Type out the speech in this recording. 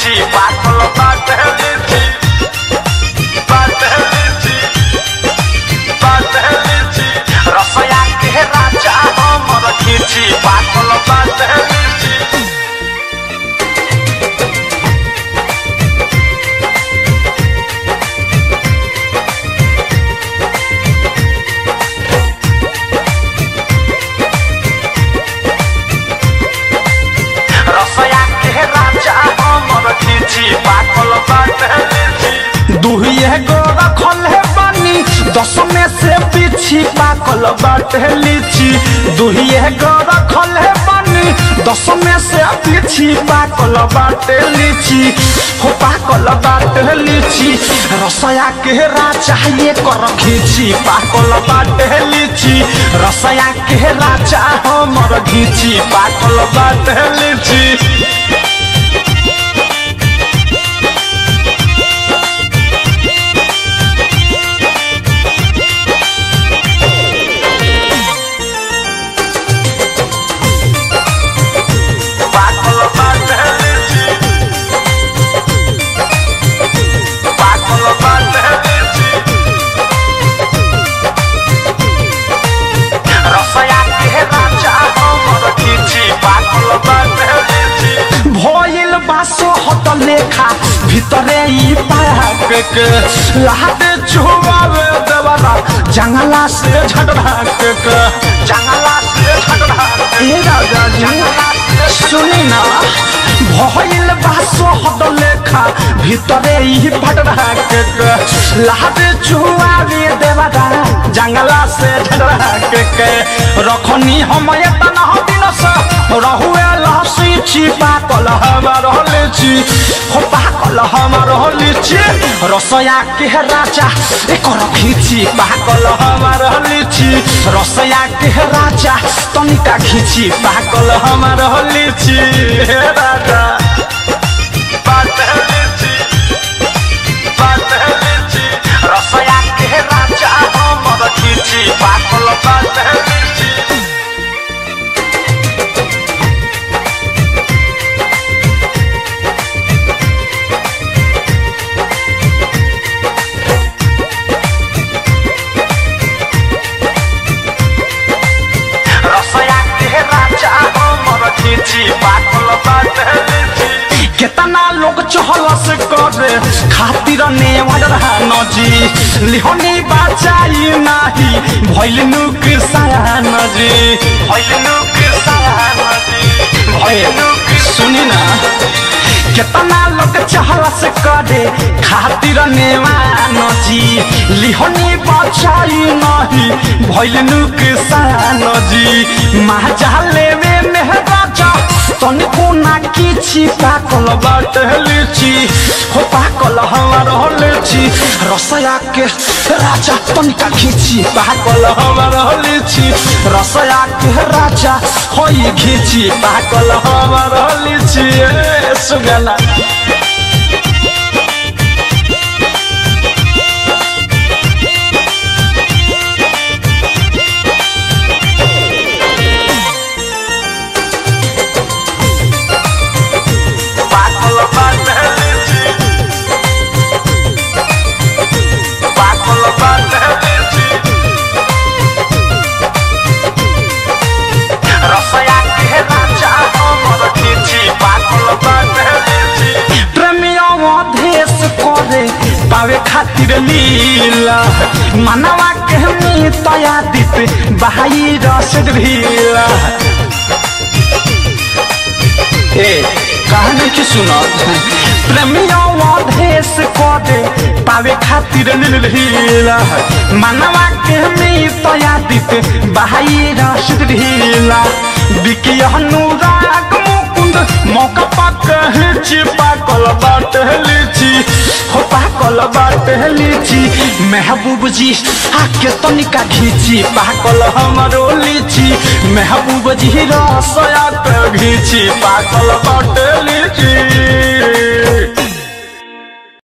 खींची पाकल बाटे लीची बाटे लीची बाटे लीची रसया के राजा हमर खींची पाकल बाटे लीची रसया के राजा हमर खींची पाकल बाटे लीची दुहिए गो रखल है बानी दस में से पीछी पाकल बाटे लीची दुहिए गो रखल है बानी दस में से पीछी पाकल बाटे लीची हो पाकल बाटे लीची रसया के राजा ये कर खींची पाकल बाटे लीची रसया के राजा हमर घीची पाकल बाटे लीची पाकल बाटे लीची पाकल बाटे लीची रसया के राजा हमर खींची पाकल बाटे लीची भइल बासो हट लेखा भितरे ई पाक के लाद छुआवे देवरा जंगला से झगड़ा के जंगला से झगड़ा ए राजा जी सुनी ना भइल बासो हट लेखा भितरे ई भटरा के लाद छुआवे देवरा जंगला से झगड़ा के रखनी हम एतना दिन से रहुए लहसी छिपा कल हमार लीची हो पाकल हमार लीची रसया के राजा एकर खींची पाकल हमार लीची रसया के राजा तनिका खींची पाकल हमार लीची हे राजा बाटे लीची बाटे लीची रसया के राजा हमर खींची पाकल बाटे लीची रसया के राजा हमर खींची पाकल बाटे लीची केतना लोग चहल से करे खातिर नेवर नजी लिहनी बचाई नाही भइल नुक नजी भइलनु कृष्णाजी भइलनु सुनी ना केतना लोग चहल से करे खातिर नेवा नजी लिहनी बचाई नाही भइल नुक नजी महाजाले में मेहराजा तनिको ना किछि पाकल बाटे लीची हो पाकल हमार लीची रसया के राजा तनिका खींची पाकल हमार लीची रसया के राजा होई खींची पाकल हमार लीची ए सुगना पाकल बाटे लीची पाकल बाटे लीची रसया के राजा हमर खींची पाकल बाटे लीची प्रेमियों देश करे पावे खातिर लीला मनवा के तया दित बहाई रस ढीला ए कहानी की सुनो प्रेमियों देश करे पावे खातिर लीला मनवा के तया दित बहाई रस ढीला बिकी अनुराग मुकुंद मौका पाक हिची पाकल बाट लीची हो पाकल बाट लीची महबूब जी आके तनिका घीची पाकल हमरो लीची महबूब जी रसया के घीची पाकल बाट लीची